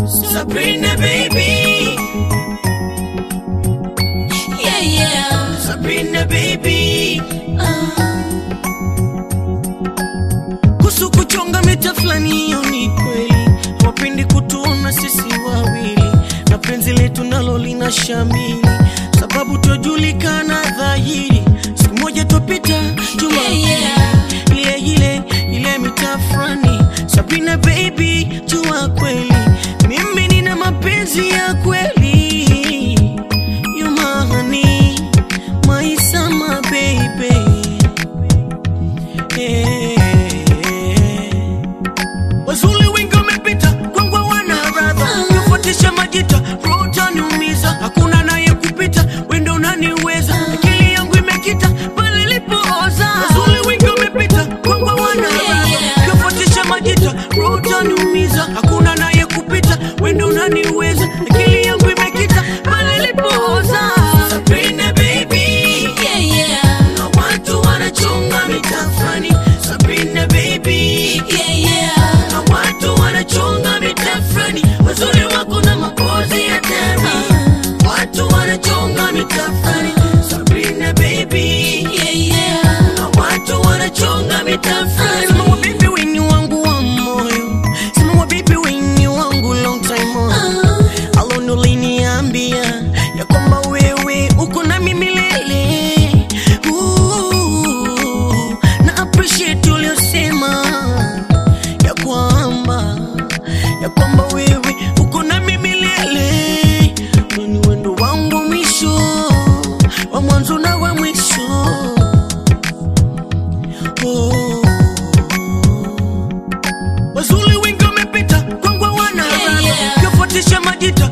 Sabrina baby, Yeah, yeah. Sabrina baby. Uh, Kuhusu kuchonga mita fulani, hiyo ni kweli. Hawapendi kutuona sisi wawili, na penzi letu nalo lina shamili, sababu twajulikana dhahiri. Siku moja twapita juma Yeah, yeah. ile ile ile mita fulani. Sabrina baby, jua kweli mimi nina mapenzi ya kweli. You my honey, my summer baby. Wazuli wengi wamepita kwangu wana radha Nifuatisha majita roho utaniumiza Hakuna naye kupita wendo unaniweza Akili yangu imekita pale ilipooza Wazuli wengi wamepita kwangu wana radha Nifuatisha majita roho utaniumiza Hakuna naye kupita wendo unaniweza Akili yangu imekita pale ilipooza Sabrina baby yeah, yeah. na watu wanachonga mitafani Sabrina baby Yeah, yeah. na watu wanachonga mitafani wazuri wako na mapozi ya tani watu wanachonga mitafani Sabrina baby Yeah, yeah. na watu wanachonga mitafani Sema wa baby wenye wangu wa moyo Sema wa baby wenye wangu long time on Uh, Alone uliniambia ya kwamba wewe uko nami milele. Ooh, na appreciate uliosema ya kwamba ya kwamba wewe uko nami milele. Wewe ni wendo wangu wa mwisho wa mwanzo na wa mwisho. Oh. Wazuli wengi wamepita kwangu wana Yeah, radha yeah. Kifuatisha majita